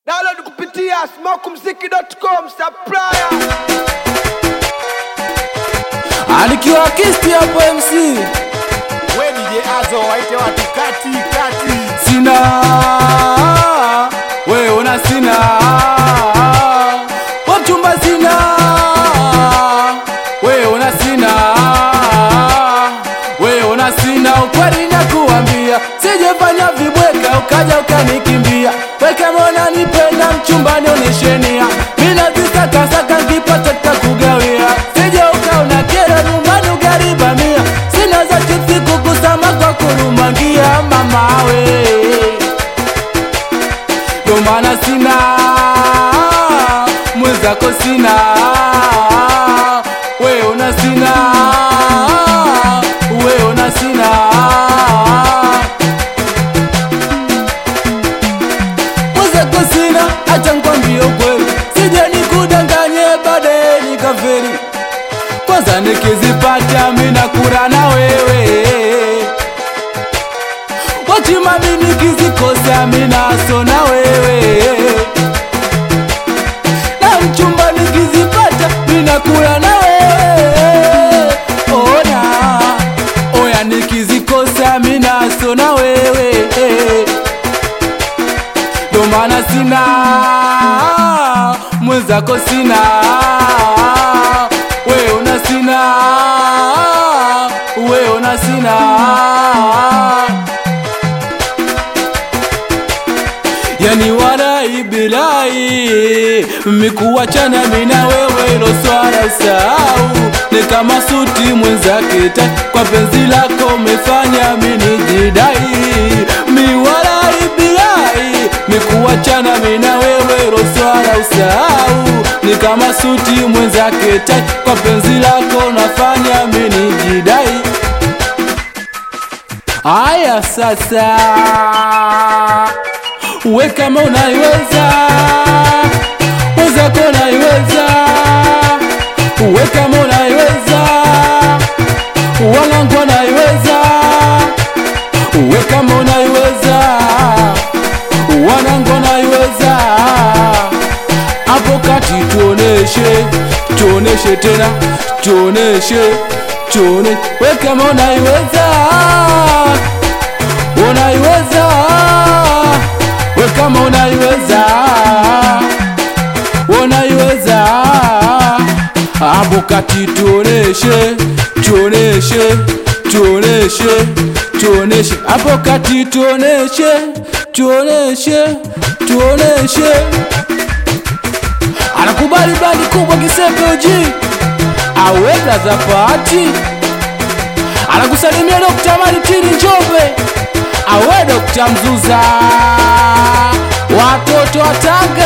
Download kupitia smokumziki.com supplier. Anikiwa kisti hapo MC We DJ Azo waite watu kati kati. sina we una sina wachumba sina we una sina we una sina ukweli na kuambia sijefanya vibweka ukaja ukanikimbia we kama unanipenda mchumba nioneshenia mina zisakasaka nkipata takugawia sije ukaona kera nyumbani ugaribamia sina za chipsi kukusama kwa kurumangia mamawe ndo maana sina mwenzako sina we una sina we una sina mwenzako sina acha nkwambie ukweli sije nikudanganye baadaye nikaferi kwanza nikizipata mina kura na wewe wachimami nikizikosa minaso na wewe na mchumba nikizipata minakula na wewe ona oya nikizikosa minaso na wewe ndo maana sina mwenzako sina we una sina we una sina yani warai bilai mikuwachana mina wewe ilo swala usahau ni kama suti mwenzake ta kwa penzi lako umefanya mini jidai miwarai bilai mikuwachana mina wewe ilo swala usahau ni kama suti mwenzake ta kwa penzi lako nafanya mini jidai aya sasa we kama unaiweza mwenzako unaiweza we kama unaiweza wanangu wanaiweza we kama unaiweza wanangu wanaiweza hapo kati tuoneshe tuoneshe tena tuoneshe tuone we kama unaiweza unaiweza we kama unaiweza unaiweza hapo kati tuoneshe tuoneshe tuoneshe tuoneshe hapo kati tuoneshe tuoneshe tuoneshe anakubali bandi kubwa kisepeoji aweza za pati anakusalimia Dokta Maritini Njombe, awe Dokta Mzuza, watoto wa Tanga